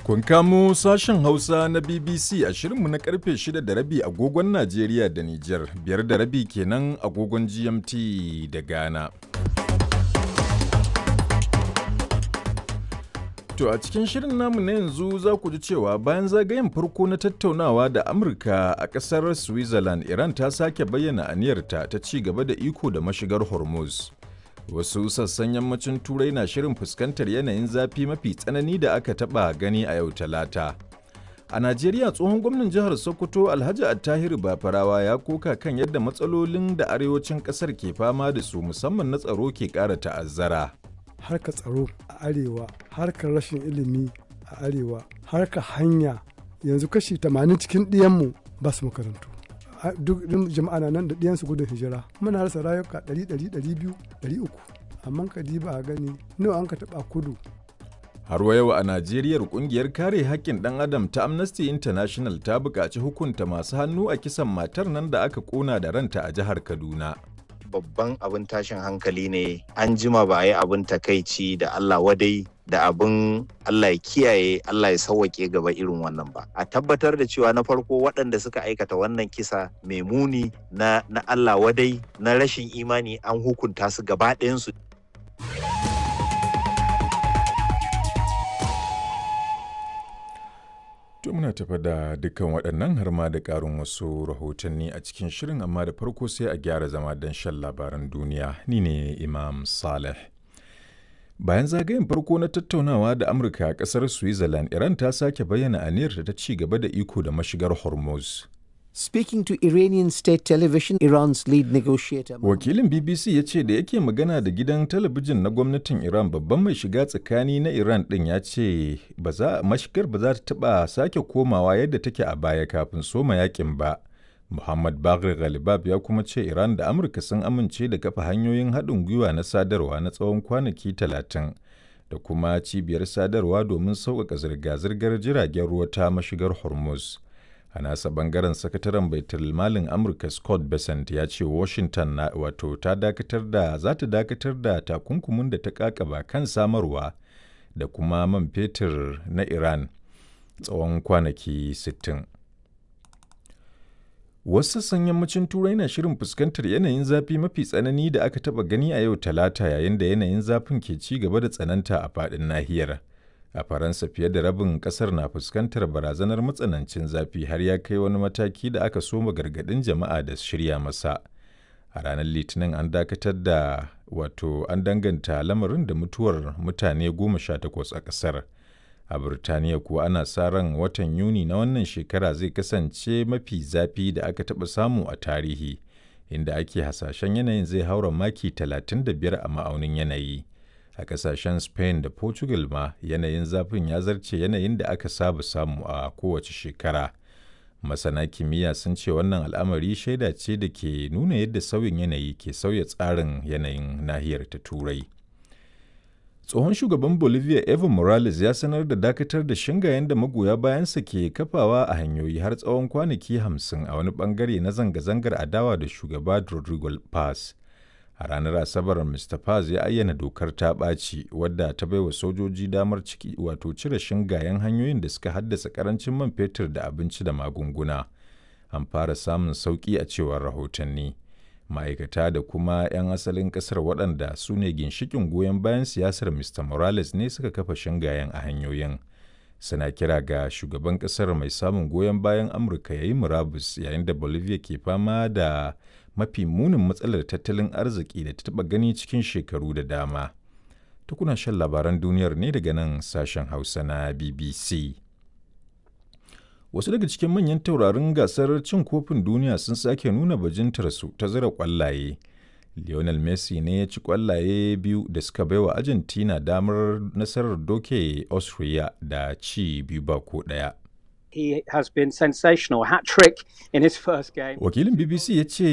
Kun kamo sashen Hausa na BBC a shirinmu na karfe 6 da rabi agogon Najeriya da Nijar, biyar da rabi kenan agogon GMT da Ghana. To a cikin shirin namu na yanzu za ku ji cewa bayan zagayen farko na tattaunawa da Amurka a ƙasar Switzerland, Iran ta sake bayyana aniyarta ta ci gaba da iko da mashigar Hormuz. Wasu sassan yammacin Turai na shirin fuskantar yanayin zafi mafi tsanani da aka taɓa gani a yau Talata. A Najeriya tsohon gwamnan jihar Sokoto Alhaji Attahiru Bafarawa ya koka kan yadda matsalolin da arewacin ƙasar ke fama da su musamman na tsaro ke ƙara ta'azzara. harkar tsaro a arewa harkar rashin ilimi a arewa harkar hanya yanzu kashi 80 cikin ɗiyanmu ba su makarantu duk jama'a na nan da ɗiyansu gudun hijira muna rasa rayuka 100 200 300 amma ka diba a gani nawa an ka taɓa kudu Har wa yau a Najeriya kungiyar kare haƙƙin ɗan adam ta Amnesty International ta buƙaci hukunta masu hannu a kisan matar nan da aka ƙona da ranta a jihar Kaduna. babban abin tashin hankali ne an jima ba a yi abin takaici da Allah wadai da abin Allah ya kiyaye Allah ya sauwake gaba irin wannan ba a tabbatar da cewa na farko waɗanda suka aikata wannan kisa mai muni na, na Allah wadai na rashin imani an hukunta su gaba ɗayansu To muna tafa da dukkan waɗannan har ma da ƙarin wasu rahotanni a cikin shirin amma da farko sai a gyara zama don shan labaran duniya ni ne Imam Saleh. Bayan zagayen farko na tattaunawa da Amurka a ƙasar Switzerland, Iran ta sake bayyana aniyarta ta ci gaba da iko da mashigar Hormuz. Speaking to Iranian state television, Iran's lead negotiator. Wakilin BBC ya ce da yake magana da gidan talabijin na gwamnatin Iran babban mai shiga tsakani na Iran ɗin ya ce mashigar ba za ta taɓa sake komawa yadda take a baya kafin soma yakin ba. Muhammad Bagri Ghalibab ya kuma ce Iran da Amurka sun amince da kafa hanyoyin haɗin gwiwa na sadarwa na tsawon kwanaki talatin da kuma cibiyar sadarwa domin sauƙaƙa zirga-zirgar jiragen ruwa ta mashigar Hormuz. a nasa bangaren sakataren baitul malin amurka scott bessent ya ce washington na wato ta dakatar da za ta dakatar da takunkumin da ta kakaba kan samarwa da kuma man fetur na iran tsawon kwanaki 60 wasu sassan yammacin turai na shirin fuskantar yanayin zafi mafi tsanani da aka taba gani a yau talata yayin da yanayin zafin ke ci gaba da tsananta a faɗin nahiyar a faransa fiye da rabin kasar na fuskantar barazanar matsanancin zafi har ya kai wani mataki da aka soma gargadin jama'a da shirya masa a ranar litinin an dakatar da wato an danganta lamarin da mutuwar mutane goma sha takwas a kasar a birtaniya kuwa ana sa ran watan yuni na wannan shekara zai kasance mafi zafi da aka taɓa samu a tarihi inda ake hasashen yanayin zai haura maki 35 a ma'aunin yanayi a kasashen spain da portugal ma yanayin zafin ya zarce yanayin da aka saba samu a kowace shekara masana kimiyya sun ce wannan al'amari shaida ce da ke nuna yadda sauyin yanayi ke sauya tsarin yanayin nahiyar ta turai tsohon shugaban bolivia evo morales ya sanar da dakatar da shingayen da magoya bayansa ke kafawa a hanyoyi har tsawon kwanaki hamsin a wani bangare na zanga-zangar adawa da shugaba rodrigo paz a ranar asabar mr paz ya ayyana dokar ta ɓaci wadda ta baiwa sojoji damar ciki wato cire shingayen hanyoyin da suka haddasa karancin man fetur da abinci da magunguna an fara samun sauƙi a cewar rahotanni ma'aikata da kuma 'yan asalin ƙasar waɗanda su ne ginshikin goyon bayan siyasar mr morales ne suka kafa shingayen a hanyoyin suna kira ga shugaban ƙasar mai samun goyon bayan amurka ya yi murabus yayin da bolivia ke fama da mafi munin matsalar tattalin arziki da ta taɓa gani cikin shekaru da dama. Tukuna shan labaran duniyar ne daga nan sashen Hausa na BBC. Wasu daga cikin manyan taurarin gasar cin kofin duniya sun sake nuna bajintarsu ta zira kwallaye. Lionel Messi ne ya ci kwallaye biyu da suka baiwa Argentina damar nasarar doke Austria da ci biyu ba ko ɗaya. he has been sensational hat trick in his first game. Wakilin BBC ya ce